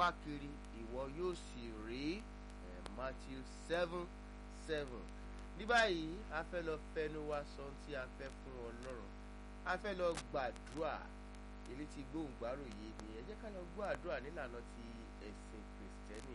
kiri ìwọ yóò sì rí ẹ̀ Matthew seven seven ní báyìí a fẹ́ lọ fẹnu wa sọ ohun tí a fẹ́ fún Ọlọ́run a fẹ́ lọ gbàdúrà èyí tí gbóhùngbárò yìí ni ẹ jẹ́ ká lọ gbọ́ àdúrà nílànà ti ẹ̀sìn kìrìsìtẹ́nì.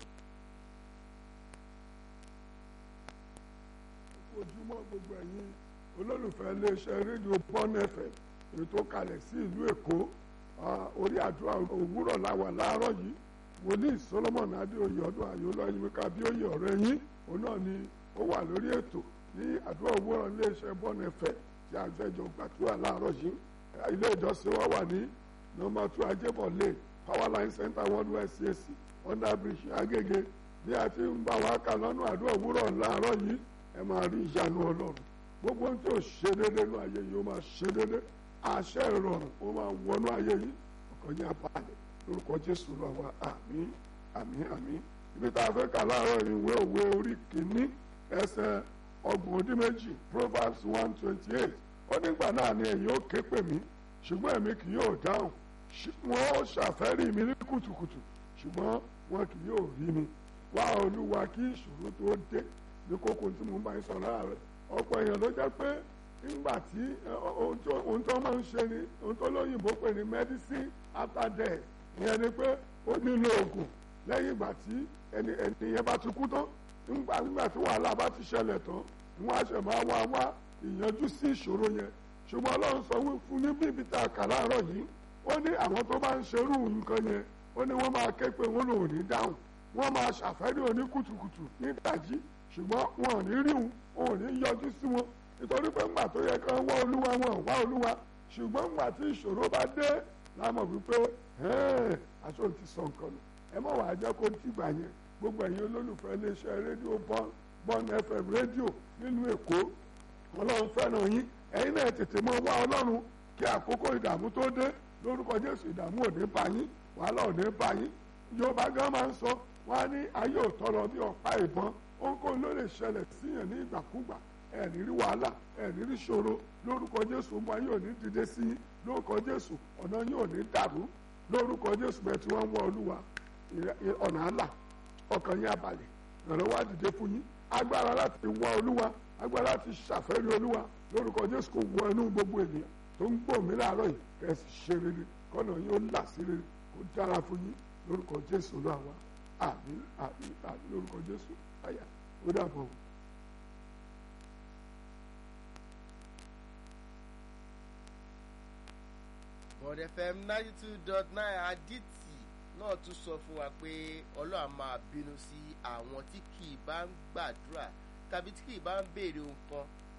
ojúmọ́ gbogbo ẹ̀yin olólùfẹ́ iléeṣẹ́ rédíò Bond FM èyí tó kalẹ̀ sí ìlú Èkó orí àdúrà òwúrọ̀ láwà láàárọ̀ yìí wòlíì Solomon Adéoyè ọdún àyọlọ Yínká Bíóyè ọ̀rẹ́ yín òun náà ni ó wà lórí ètò ní àdúrà òwúrọ̀ iléeṣẹ́ Bond FM tí a jẹjọ gbàdúrà láàárọ̀ yìí ilé ìjọsìn wa wà ní nọ́mbà two Ajébọ̀lé Powerline Center worldwide CAC under bridge Agége bí a ti ń bá wa kà lọ́nà àdúrà òwúrọ̀ láàárọ̀ yìí ẹ máa rí ìyanu ọlọ́run gbogbo ohun tí ò ṣe déédéé nínú ayé yìí ó máa ṣe déédéé àṣẹ ìrọ̀rùn ó máa wọnú ayé yìí ọkàn yín abalẹ̀ lórúkọ jésù lọ́wọ́ àmín àmín àmín ibi tá a fẹ́ kà láàárọ̀ ìwé òwe orí kìíní ẹsẹ̀ ọgbọ̀n ọdún méjì proverbs one twenty eight ó nígbà náà ni ẹ̀yin ó ké pè mí ṣùgbọ́n èmi kì yóò dáhùn wọn ó ṣàfẹ́rí mi ní kùtùkùtù ṣùgbọ́n wọn kì yóò rí mi wá olúwa kí ìṣòro tó dé ní kókó tí mo bá ń sọ láàárọ̀ ọ̀pọ̀ èèyàn ló jẹ́ pé nígbà tí ohun tó máa ń ṣe ni ohun tó lóyìnbó pè ní medicine after death ìyẹn ni pé ó nílò oògùn lẹ́yìn ìgbà tí ẹni ẹni yẹn bá ti kú tán nígbà nígbà tí wàhálà bá ti ṣẹlẹ̀ tán wọ́n á ṣẹ̀ máa wá wá ìyanjú sí ìṣòro yẹn ṣùgbọ́n ọlọ́run sọ fún ní bíbi tá a kà láàárọ̀ yìí ó ní àwọn tó bá ń ṣerú nǹkan yẹn ó ní wọ́n máa ké pé wọ́n lòun ní dáhùn wọ́n máa ṣàfẹ́rí oní kùtùkùtù ní ìdájí ṣùgbọ́n wọn ò ní rí wọn wọn ò ní yọjú sí wọn nítorí pé ńgbà tó yẹ kán wá olúwa wọn ò wá olúwa ṣùgbọ́n ńgbà tí ìṣòro bá dé la mọ̀ wípé aṣọ ti sọ nǹkan nù ẹ mọ̀ wàá jẹ́ kó tìgbà yẹn gbogbo ẹ̀yin olólùfẹ́ iléeṣẹ́ rédíò Bond FM rédíò nílùú Èkó ọlọ́run fẹ́ràn yín ẹ̀yin náà tètè mọ wá ọlọ́run kí àkókò ìdààmú tó dé lórúkọ Jésù ìdààmú ò ní bá yín wàhálà ò ní bá yín Yorùbá gan máa ń sọ wọn á ní ayé ò tọrọ bí ọ̀pá ìbọn ohunkóhun ló lè ṣẹlẹ̀ síyàn ní ìgbàkúgbà ẹ̀ní rí wàhálà ẹ̀ní rí ṣòro lórúkọ jésù ọmọ yóò ní dìde sí i lórúkọ jésù ọ̀nà yóò ní dàrú lórúkọ jésù bẹ́ẹ̀ tí wọ́n ń wọ olúwa ọ̀nà àlà ọkàn yín abalẹ̀ ìrànlọ́wọ́ àdìde fún yín agbára láti wọ olúwa agbára láti ṣàfẹ́rí olúwa lórúkọ jésù kò wọ inú gbogbo ènìyàn tó ń gbọ́ mí láàárọ̀ yìí kẹ́sì ṣe rere kọ́nà yóò là sí rere kó dára fún yín lórúkọ jésù olúwa àmín àmín àmín lórúkọ jésù àyà ó dàbọ̀. Bond FM ninety two dot nine adití náà tún sọ fún wa pé Ọlọ́run máa bínú sí àwọn tí kì í bá ń gbàdúrà tàbí tí kì í bá ń béèrè nǹkan